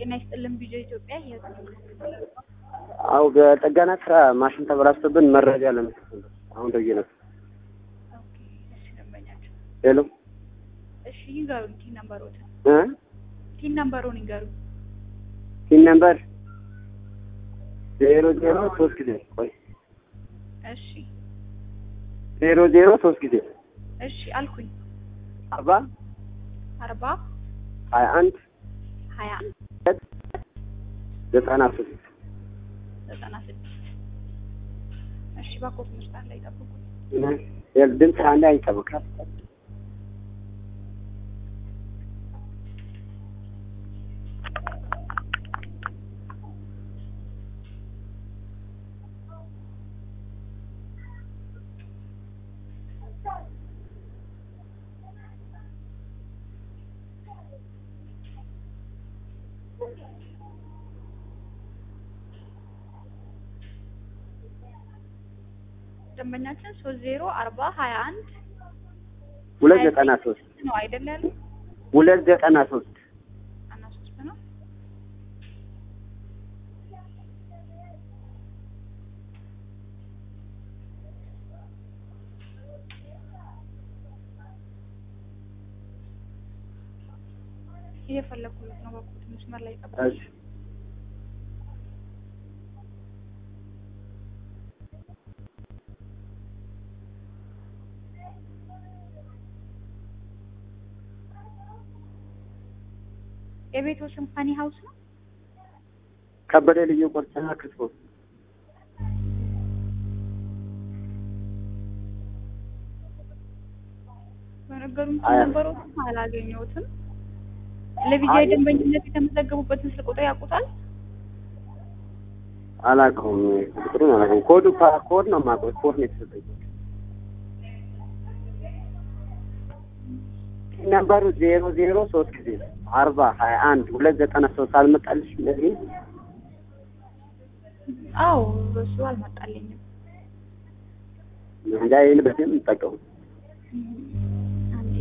ጤና ይስጥልን ቪዲዮ ኢትዮጵያ የህዝብ አው በጥገና ስራ ማሽን ተበላሽቶብን መረጃ ለመስጠት ነበር። አሁን ደውዬ ነበር። ኦኬ፣ እሺ ደንበኛቸው ሄሎ እሺ ይንገሩን ቲን ነምበሮትን እ ቲን ነምበሩን ይንገሩን ሲን ነምበር ዜሮ ዜሮ ሶስት ጊዜ ቆይ እሺ ዜሮ ዜሮ ሶስት ጊዜ እሺ አልኩኝ አርባ አርባ ሀያ አንድ ሀያ ሁለት ዘጠና ሶስት ዘጠና ስድስት እሺ ባኮት መስጣት ላይ ጠብቁኝ ድምፅ አንድ አይጠብቃል ደንበኛችን ሶስት ዜሮ አርባ ሀያ አንድ ሁለት ዘጠና ሶስት ነው አይደል ያሉ ሁለት ዘጠና ሶስት ዘጠና ሶስት ነው እየፈለኩት ነው ባኮት መስመር ላይ ጠብቁኝ እሺ የቤቶ ስም ፋኒ ሀውስ ነው ከበደ ልዩ ቁርስና ክትፎ በነገሩን አያ- ነበሩትም አላገኘሁትም። ለቪዲዮ አይ- ደንበኝነት የተመዘገቡበትን ስልክ ቁጥር ያውቁታል? አላውቀውም ቁጥሩን አላውቀውም ኮዱ ፓ- ኮድ ነው የማውቀው ኮድ ነው የተሰጠኝ ነምበሩ ዜሮ ዜሮ ሶስት ጊዜ አርባ ሀያ አንድ ሁለት ዘጠና ሶስት አልመጣልሽ እንደዚህ አዎ በሱ አልመጣልኝም። እንጃ ይህን በዚህ የምጠቀሙ አንዴ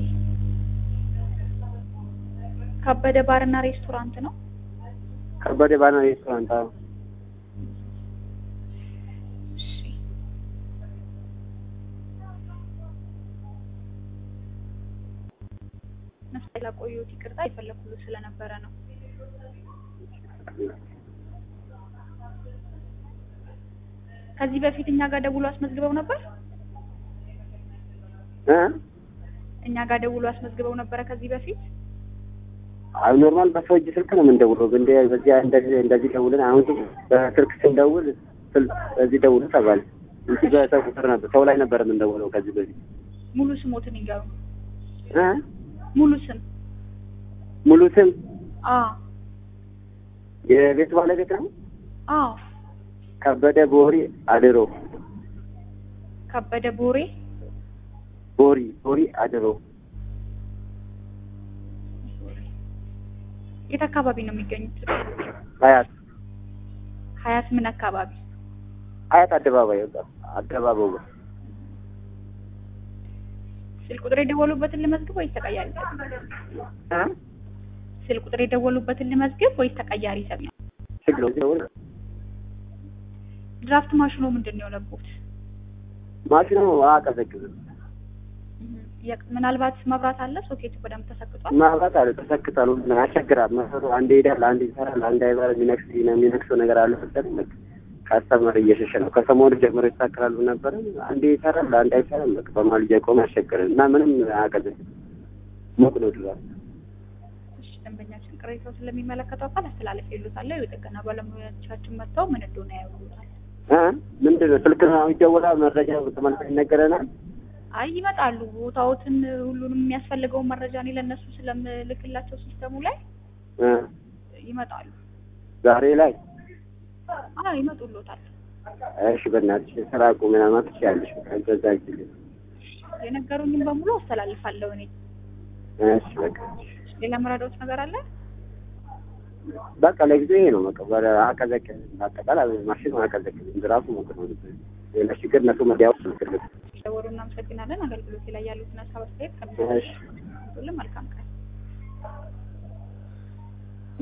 ከበደ ባርና ሬስቶራንት ነው። ከበደ ባና ሬስቶራንት አዎ እሺ ነፍስ ላቆየሁት ይቅርታ የፈለኩት ስለነበረ ነው። ከዚህ በፊት እኛ ጋር ደውሎ አስመዝግበው ነበር። እ እኛ ጋር ደውሎ አስመዝግበው ነበረ ከዚህ በፊት። አይ ኖርማል በሰው እጅ ስልክ ነው የምንደውለው እንደ በዚህ እንደዚህ እንደዚህ ደውልን አሁን ግን በስልክ ስንደውል ስልክ በዚህ ደውሉ ተባለ እንጂ በሰው ቁጥር ነበር ሰው ላይ ነበር የምንደውለው ከዚህ በፊት ሙሉ ስሞትን ይንገሩ። እ ሙሉ ስም ሙሉ ስም አ የቤት ባለቤት ነው አዎ ከበደ ቦሪ አድሮ ከበደ ቦሬ ቦሪ ቦሪ አድሮ የት አካባቢ ነው የሚገኙት? ሀያት ሀያት ምን አካባቢ? ሀያት አደባባይ ወጣ አደባባዩ ጋር ስልክ ቁጥር የደወሉበትን ልመዝግብ ወይስ ተቀያሪ ይሰጡኛል? እ ስልክ ቁጥር የደወሉበትን ልመዝግብ ወይስ ተቀያሪ ይሰጡኛል? ችግር ነው ደውል ድራፍት ማሽኖ ምንድን ነው የሆነቡት? ማሽኑ አቀዘቅዝም የቅ- ምናልባት መብራት አለ፣ ሶኬቱ በደንብ ተሰክቷል። ማብራት አለ ተሰክቷል ሁሉ ነገር ያስቸግራል መሰሩ አንዴ ይሄዳል አንዴ ይሰራል አንዴ አይበር የሚነክስ የሚነክሰው ነገር አለ መሰለኝ በቃ ካስተመር እየሸሸ ነው ከሰሞኑ ጀምሮ ይስተካከላሉ ነበረ አንዴ ይሰራል አንዴ አይሰራም በቃ በመሀል እየቆመ ያስቸግራል እና ምንም አያቀዘቅዝም ሞቅ ነው ድራፍት እሺ፣ ደንበኛችን ቅሬታው ስለሚመለከተው አካል አስተላለፍ ይሉታል። የጥገና ባለሙያዎቻችን መጥተው ምን እንደሆነ ያዩታል። እ ምንድን ነው ስልክ ነው ይደወላል መረጃ ተመልሶ ይነገረናል አይ ይመጣሉ። ቦታዎትን ሁሉንም የሚያስፈልገውን መረጃ እኔ ለእነሱ ስለምልክላቸው ሲስተሙ ላይ እ ይመጣሉ። ዛሬ ላይ አዎ ይመጡሎታል። እሺ በእናትሽ ስራ ቁም ምናምን ትችያለሽ በዛ ጊዜ የነገሩኝም በሙሉ አስተላልፋለሁ እኔ። እሺ በቃ ሌላ መረዳዎች ነገር አለ? በቃ ለጊዜው ይሄ ነው። በቃ ወደ አቀዘቅዝ አጠቃላይ ማሽኑ አቀዘቅዝ ራሱ ሞቅ ነው። ሌላ ችግር እነሱ መዲያው ስልክልት ደወሉ። እናመሰግናለን። አገልግሎት ላይ ያሉትን ሀሳብ አስተያየት እሺ ከሚሰጡልን መልካም ቀን